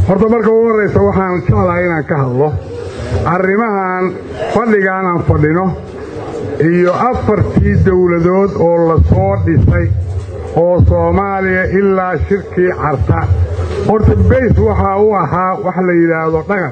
horta marka ugu horraysa waxaan jeclahay inaan ka hadlo arrimahan fadhigaan aan fadhino iyo afartii dowladood oo la soo dhisay oo soomaaliya ilaa shirkii carta horta bays waxaa u ahaa wax la yidhaahdo dhaqan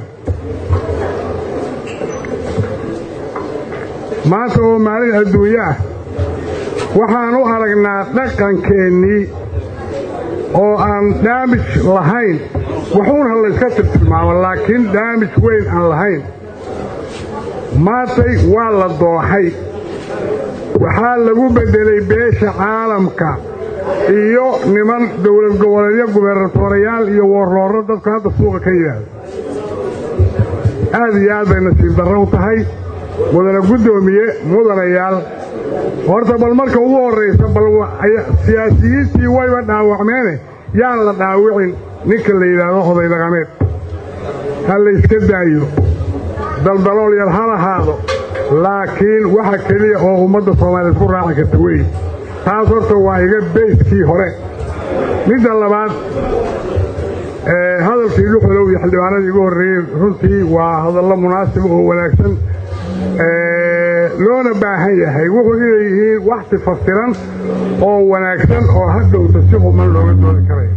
maanta oo maalin adduunyo ah waxaan u aragnaa dhaqankeennii oo aan daamij lahayn waxuun ha layska tirtilmaamo laakiin daamij weyn aan lahayn maantay waa la dooxay waxaa lagu beddelay beesha caalamka iyo niman dowlad goboleedyo gubernatorayaal iyo woorroorro dadku hadda suuqa ka yidhaahdo aad iyo aad bay nasiib darro u tahay mudana guddoomiye mudanayaal horta bal marka ugu horraysa bal siyaasiyiintii wayba dhaawacmeene yaan la dhaawicin ninka la yidhaahdo oday dhaqameed ha layska daayo daldalool yar ha lahaado laakiin waxa keliya oo ummadda soomaaliyeed ku raaci karta wey taas horta waa iga bayskii hore midda labaad hadalkii dhuxulow iyo xildhibaanadii igu horreeyey runtii waa hadallo munaasib oo wanaagsan loona baahan yahay wuxuu inay yihiin wax tifaftiran oo wanaagsan oo hadhowta si quman looga doodi karayo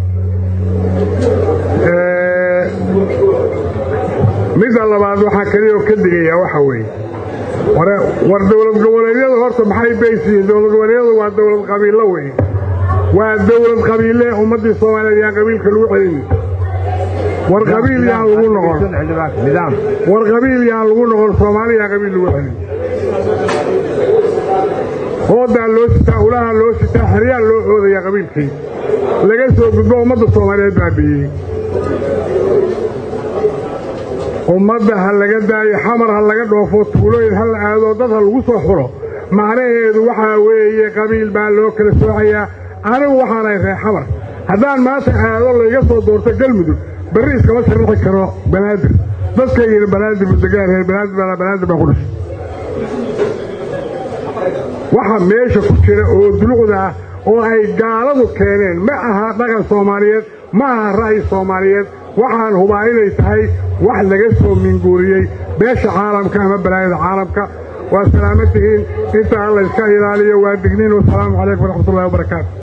midda labaad waxaa keliyaoo ka digayaa waxa weeye war dowlad goboleedyadu horta maxay baysiyiin dowlad goboleedyadu waa dowlad qabiillo weye waa dowlad qabiille ummaddii soomaaliyeed yaan qabiilka lagu celini war qabiil yaan lagu noqon war qabiil yaan lagu noqon soomaali yaan qabiil lagu celin hoodaa loo sitaa ulaha loo sitaa xeryaa loo oodayaa qabiilkii laga soo gudbo ummadda soomaaliyeed baabi'iyey ummadda ha laga daayo xamar ha laga dhoofo tuulooyin ha la aado dad ha lagu soo xulo macnaheedu waxaa weeye qabiil baa loo kala soocayaa anigu waxaanahay reer xamar haddaan maanta aado layga soo doorto galmudug barri iskama sharaxi karo banaadir dadkaygina banaadir budegaan reer banaadir baa banaadir baa ku dhashay waxa meesha ku jira oo dulucda ah oo ay gaaladu keeneen ma aha dhaqan soomaaliyeed ma aha ra'yi soomaaliyeed waxaan hubaa inay tahay wax laga soo minguuriyey beesha caalamka ama balaayada caalamka waa salaamo tihiin intaa layska ilaaliyo waa digniin wasalaamu calaykum waraxmatullahi wabarakaatu